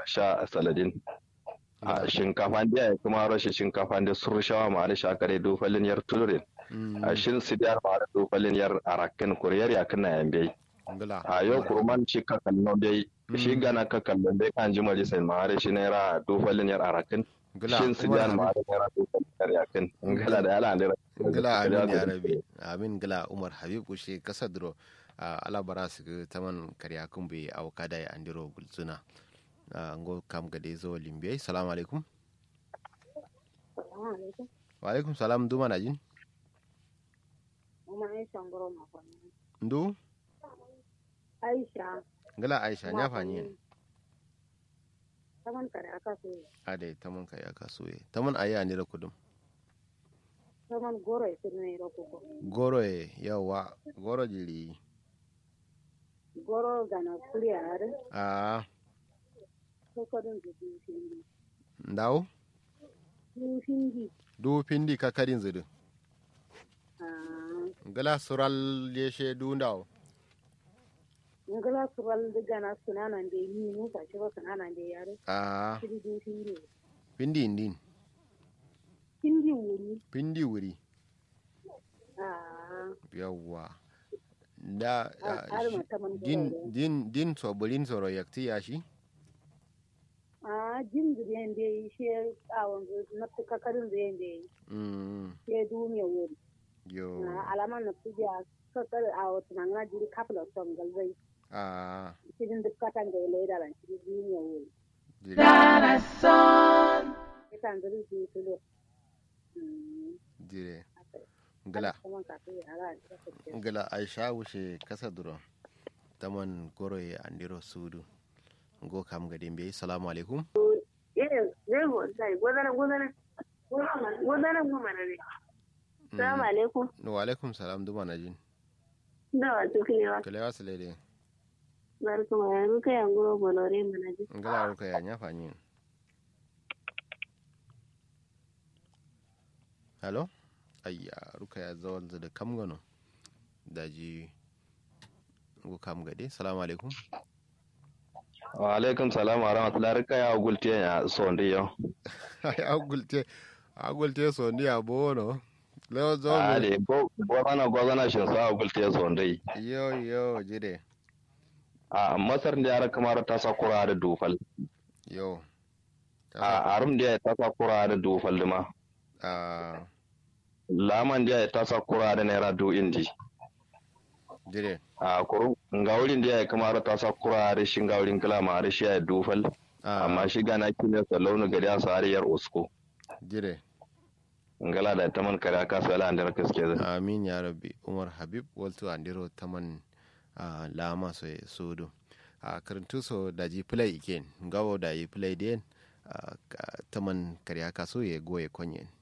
sha saladin a shinkafa da ya kuma rashin shinkafa da surshawa ma da shakare dufalin yar tulurin a shin sidiyar ma da dufalin yar arakin kuriyar yakin na yambe ngala a yau kurman shi ka kallon dai shi gana ka kallon dai kan ji mali sai ma da shi naira dufalin yar arakin ngala shin sidiyar ma da naira dufalin yar yakin ngala da yala da ngala amin ya rabi amin ngala umar habib ushe kasa duro a alabara su ga taman karya kun bai auka da andiro gulzuna a ngo kam gade zo limbe salamu alaikum wa alaikum salam duma na jin ndu Aisha. ngala aisha nya fanyi Taman kare aka so. ade taman karya kasuye taman ayi andiro kudum Taman goro ya sirne ro ko. goro e yawa goro jiri Goro gana kuriya har a ko ko dun du hindi. ndaw Du hindi. du pindi kakadin zudu Ah, ngala sural yeshe du ndaw ngala sural de gana sunana de ni mu ka shi ba sunana de yare. a Shi du hindi. pindi indin Hindi wuri. pindi wuri Ah, yawwa da har ah, har shi- ma taman din goro. din din sobolin soro yakti ya shi Ah, jin du de de shi awon na tuka karin de de. mm Shi du me wuri. yo Na alaman na tuja kakar a wata na jiri kapla son galzai. a Cikin duk katan da ya laida ran shi du me wuri. jiri Ikan zuri di tulo. Hmm. jire ngala Kaman ka tuya ala. ngala aisha wuce kasa duro taman goro ya andiro sudu ngo kam gade mbe salamu alaikum Eh, zai go sai godana godana. Godana mu mana ne. Assalamu alaikum. wa alaikum salam duma na jin Da wa tukilewa. kale wasu lede Barka ma ruka ya ngoro bolore mana ji. ngala ruka ya nya fanyi hello ayya ruka ya zawal da kam gano daji ngo kam gade salamu alaikum wa alaikum salam wa rahmatullahi rika ya gulte ya sondi yo ay agulte agulte so ni abono lewo zo ale go gozana gozana shin sa gulte sondi yo yo jide a masar da yara kamar ta sakura da dufal yo a arum da ta sakura da dufal ma a laman da ta sakura da naira du indi jide a kuru ngawulin da ya kamar ta sakura da shin ngawulin kala ma da shi ya dufal amma shi gana kine sa launu gari a sariyar usko jide ngala da taman kare aka sa ala andar kaske da amin ya rabbi umar habib waltu andiro taman a lama so e sudu a karantu so daji play iken gawo da yi play den a, ka- taman kariya kaso ye goye konyen